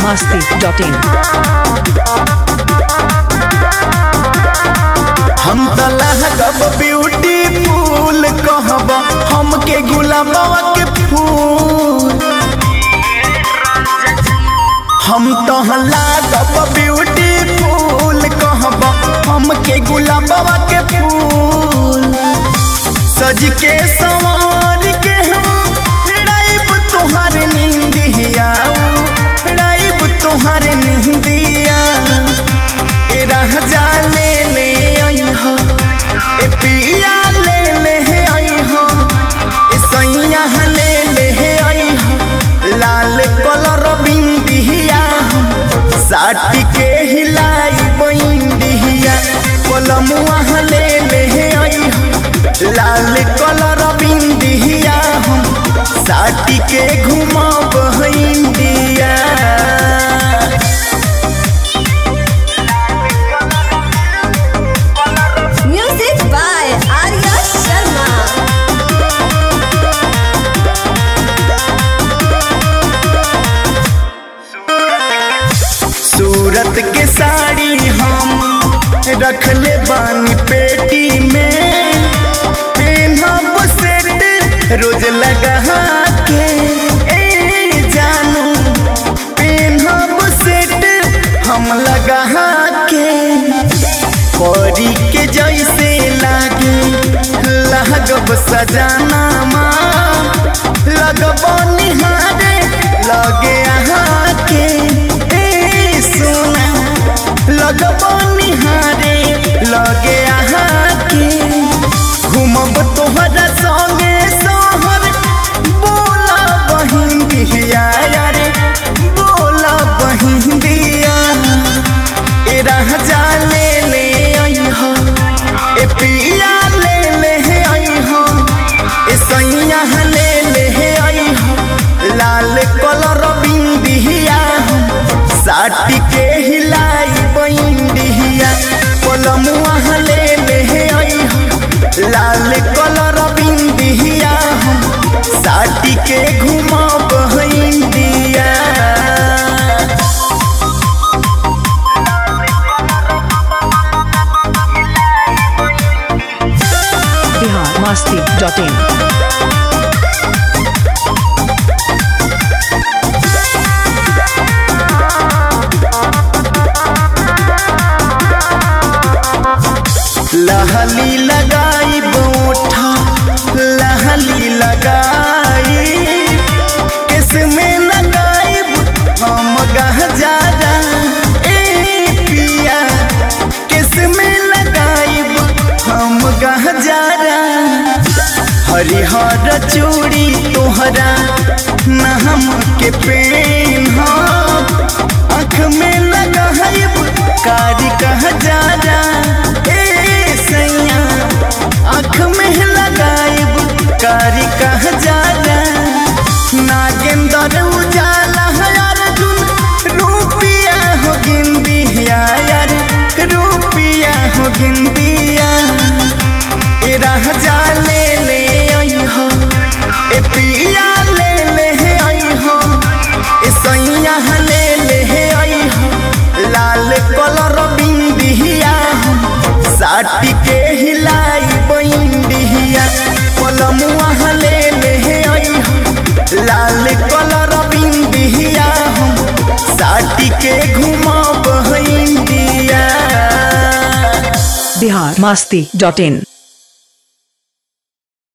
masti.in. हम तलाह कब beautiful कहब हमके गुलाबवा के फूल हम तहला कब ब्यूटीफुल कहब हमके गुलाबवा के फूल सज के सवार के हम राइब तोहार निंदिया राइब तोहार निंदिया ए रह जा ले ले आई हो ए पिया ले ले आई हो ए सैया ले ले आई हो लाल कलर बिंदिया साटी के हिलाई बिंदिया कलमुआ ले ले आई हो लाल कलर बिंदिया साटी के घुमाब India Music by Arya Sharma. Surat के साड़ी हम रखले बानी पेटी में पेनहब सेट रोज लगा के ए जानू पेनहब सेट हम लगा के परी के जैसे लागे लगब सजाना माँ लगब निहारे लगे अहाँ के ए सोना लगब निहारे लगे अहाँ के घूमब तोहरा संगे सोहर बोला बहिन दिया रे बोला बहिन दिया ए रह जा ले ले आई हो ए पिया ले ले आई हो ए सैया ले ले आई हो लाल कलर बिंदिया साटी के हिलाई बिंदिया कलमुआ ले ले आई हो लाल कलर बिंदिया साटी के घुमाब इंडिया Bihar masti.in. लहली लगाई बोठा लहली लगाई किसमें लगाई हम गह जादा ए पिया किसमें लगाई हम गह जादा हरिहर चूड़ी तोहरा नाम के पेन आँख में लगा कारी कह जादा ए सैया आँख में लगाइब कारी कह जादा नागेंद्र उजाला है अर्जुन रूपिया हो गिंदिया यार रूपिया हो गिंदिया ए रह जा ले ले आई हो ए पिया ले ले आई हो ए सैया ले ले आई हो लाल कलर बिंदिया साटी के हिलाई बिंदिया कलमुआ ले ले आई हो लाल कलर बिंदिया साटी के घुमाब इंडिया Bihar masti.in.